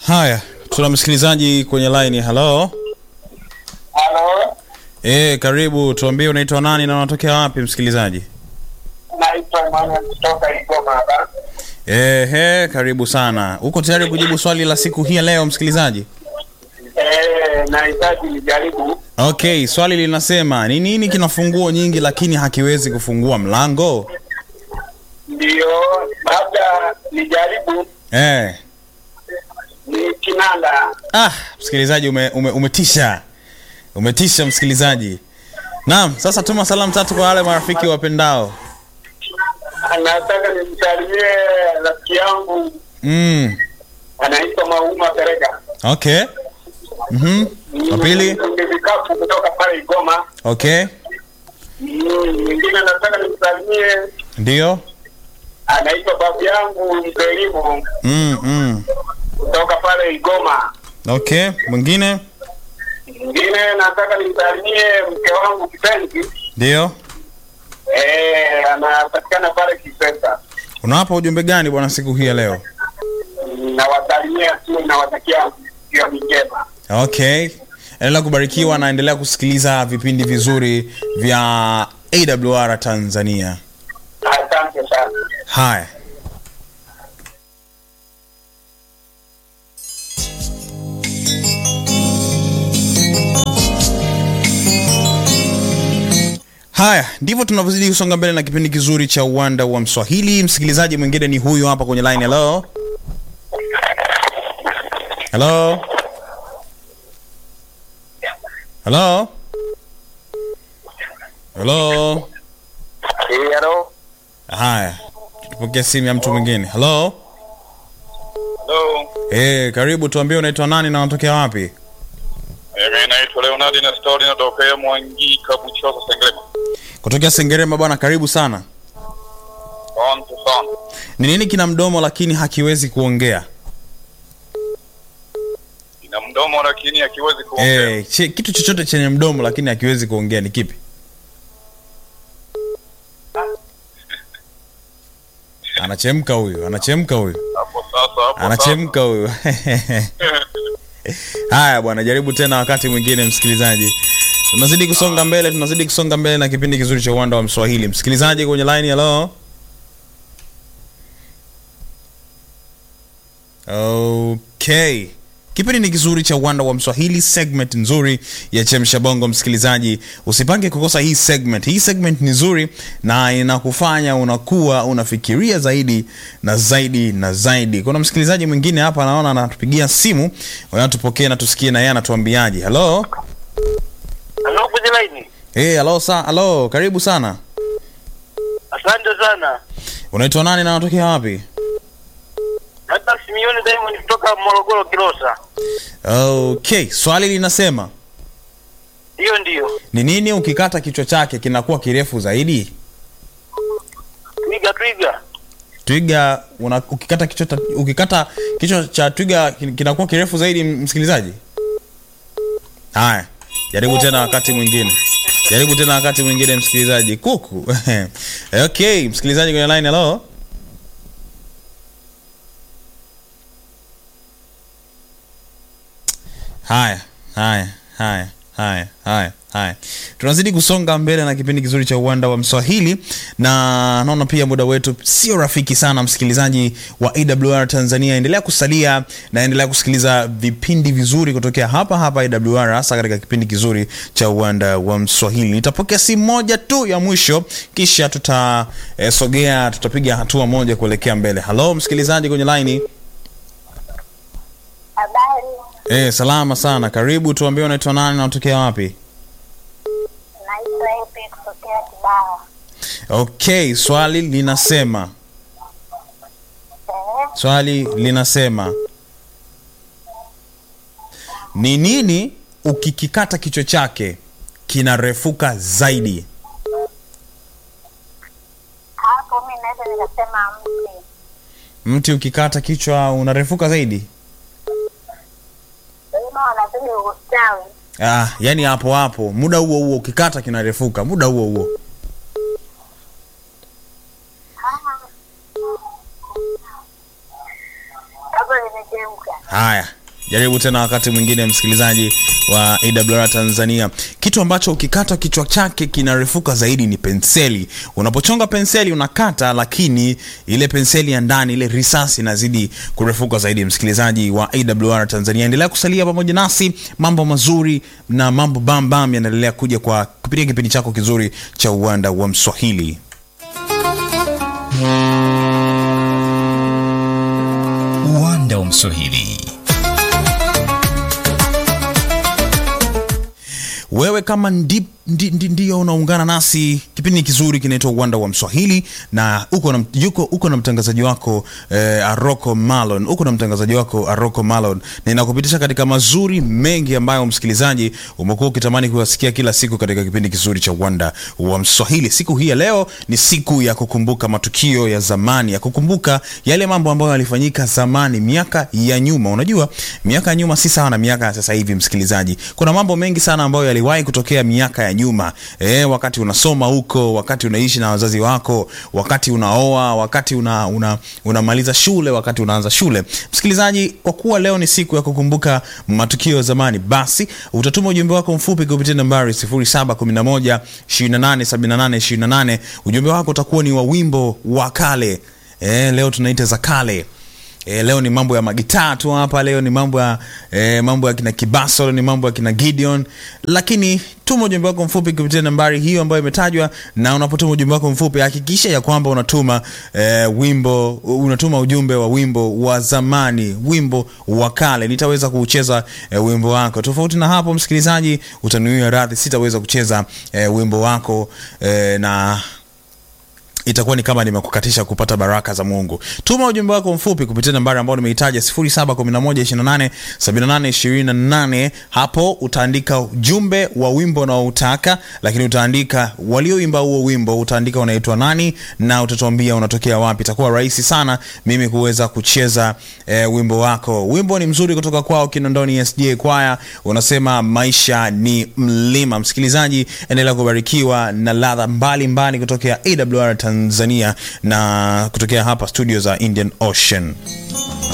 Haya, tuna msikilizaji kwenye line. Hello. Halo, Eh, karibu. Tuambie unaitwa nani na unatokea wapi msikilizaji? naitwa Emmanuel kutoka Igoma hapa. Ehe, karibu sana. Uko tayari kujibu swali la siku hii ya leo msikilizaji? Eh, nahitaji nijaribu. Okay, swali linasema ni nini kina funguo nyingi lakini hakiwezi kufungua mlango? Ndio, labda nijaribu. Eh. Ni kinanda. Ah, msikilizaji ume, ume, umetisha. Umetisha msikilizaji. Naam, sasa tuma salamu tatu kwa wale marafiki wapendao. Nataka nimsalimie rafiki yangu Mm. anaitwa Mauma Pereka. Okay. Mhm. Wa pili? Ni vikapu kutoka pale Igoma. Okay. Mm, Mwingine nataka nimsalimie Ndio. anaitwa babu yangu Mzelimu Mm, mm. kutoka pale Igoma. Okay. Mwingine? Mwingine nataka nimsalimie mke wangu kipenzi Ndio. Eh, anapatikana pale Kisesa. Unawapa ujumbe gani bwana siku hii ya leo? Nawasalimia tu, nawatakia jioni njema. Okay. Endelea kubarikiwa na endelea kusikiliza vipindi vizuri vya AWR Tanzania. Asante sana. Haya. Haya, ndivyo tunavyozidi kusonga mbele na kipindi kizuri cha uwanda wa Mswahili. Msikilizaji mwingine ni huyu hapa kwenye line. Hello, hello, hello, hello. Hello. Haya, tupokea simu ya mtu mwingine. Hello, Hello. eh, karibu. Tuambie unaitwa nani na unatokea wapi? Mimi naitwa Leonard na story natokea Mwangika Buchosa Sengerema. Kutokea Sengerema bwana, karibu sana. Asante sana. Ni nini kina mdomo lakini hakiwezi kuongea? Ina mdomo lakini hakiwezi kuongea. Eh, che, kitu chochote chenye mdomo lakini hakiwezi kuongea ni kipi? Anachemka huyu, anachemka huyu, Hapo sasa hapo anachemka huyu. sasa. Haya bwana, jaribu tena wakati mwingine, msikilizaji. Tunazidi kusonga mbele, tunazidi kusonga mbele na kipindi kizuri cha uwanda wa Mswahili. Msikilizaji kwenye line, hello. Okay. Kipindi ni kizuri cha uwanda wa Mswahili, segment nzuri ya Chemsha Bongo. Msikilizaji, usipange kukosa hii segment. Hii segment ni nzuri na inakufanya unakuwa unafikiria zaidi na zaidi na zaidi. Kuna msikilizaji mwingine hapa anaona anatupigia simu, wanatupokea na tusikie na yeye anatuambiaje. Hello? Hello, kwenye line. Hey, hello sa, hello, karibu sana. Asante sana. Unaitwa nani na unatokea wapi? Hata Simioni Diamond kutoka Morogoro Kilosa. Okay, swali linasema Hiyo ndio. ni nini ukikata kichwa chake kinakuwa kirefu zaidi? Twiga twiga. Twiga una, ukikata kichwa ta- ukikata kichwa cha twiga kin- kinakuwa kirefu zaidi, m- msikilizaji. Haya, jaribu tena wakati mwingine, jaribu tena wakati mwingine, msikilizaji. Kuku okay, msikilizaji kwenye line. Hello, haya haya haya haya haya haya tunazidi kusonga mbele na kipindi kizuri cha uwanda wa mswahili na naona pia muda wetu sio rafiki sana msikilizaji wa awr tanzania endelea kusalia na endelea kusikiliza vipindi vizuri kutokea hapa hapa awr hasa katika kipindi kizuri cha uwanda wa mswahili nitapokea simu moja tu ya mwisho kisha tutasogea tutapiga hatua moja kuelekea mbele halo msikilizaji kwenye laini Habari, Eh, salama sana. Karibu, tuambie unaitwa nani na unatokea wapi? naitwa Epe kutokea Kibaha. Okay, swali linasema Eh, swali linasema ni nini ukikikata kichwa chake kinarefuka zaidi? hapo mi naweza nikasema mti. Mti ukikata kichwa unarefuka zaidi? Wengine wanazidi ustawi. Ah, yani hapo hapo, muda huo huo ukikata kinarefuka, muda huo huo. Hapo limechemka. haya jaribu tena wakati mwingine msikilizaji wa awr tanzania kitu ambacho ukikata kichwa chake kinarefuka zaidi ni penseli unapochonga penseli unakata lakini ile penseli ya ndani ile risasi inazidi kurefuka zaidi msikilizaji wa awr tanzania endelea kusalia pamoja nasi mambo mazuri na mambo bambam yanaendelea kuja kwa kupitia kipindi chako kizuri cha uwanda wa mswahili uwanda wa mswahili wewe kama ndi, ndi, ndi, ndio unaungana nasi kipindi kizuri kinaitwa uwanda wa mswahili na uko na, yuko, uko na mtangazaji wako eh, aroko malon uko na mtangazaji wako aroko malon na inakupitisha katika mazuri mengi ambayo msikilizaji umekuwa ukitamani kuyasikia kila siku katika kipindi kizuri cha uwanda wa mswahili siku hii ya leo ni siku ya kukumbuka matukio ya zamani ya kukumbuka yale mambo ambayo yalifanyika zamani miaka ya nyuma unajua miaka ya nyuma si sawa na miaka ya sasa hivi msikilizaji kuna mambo mengi sana ambayo yaliwahi kutokea miaka ya nyuma e, wakati unasoma huko wakati unaishi na wazazi wako wakati unaoa wakati una, una, unamaliza shule wakati unaanza shule msikilizaji kwa kuwa leo ni siku ya kukumbuka matukio ya zamani basi utatuma ujumbe wako mfupi kupitia nambari 711 2878 ujumbe wako utakuwa ni wa wimbo wa kale e, leo tunaita za kale E, leo ni mambo ya magitaa tu hapa leo ni mambo ya e, mambo ya kina kibaso leo ni mambo ya kina gideon lakini tuma ujumbe wako mfupi kupitia nambari hiyo ambayo imetajwa na unapotuma ujumbe wako mfupi hakikisha ya kwamba unatuma e, wimbo unatuma ujumbe wa wimbo wa zamani wimbo wa kale nitaweza kuucheza e, wimbo wako tofauti na hapo msikilizaji utanuia radhi sitaweza kucheza e, wimbo wako e, na itakuwa ni kama nimekukatisha kupata baraka za mungu tuma ujumbe wako mfupi kupitia nambari ambayo nimeitaja 711287828 hapo utaandika ujumbe wa wimbo unaoutaka lakini utaandika walioimba huo wimbo utaandika unaitwa nani na utatuambia unatokea wapi itakuwa rahisi sana mimi kuweza kucheza eh, wimbo wako wimbo ni mzuri kutoka kwao kinondoni sj kwaya unasema maisha ni mlima msikilizaji endelea kubarikiwa na ladha mbalimbali kutokea awr tanzania na kutokea hapa studio za indian ocean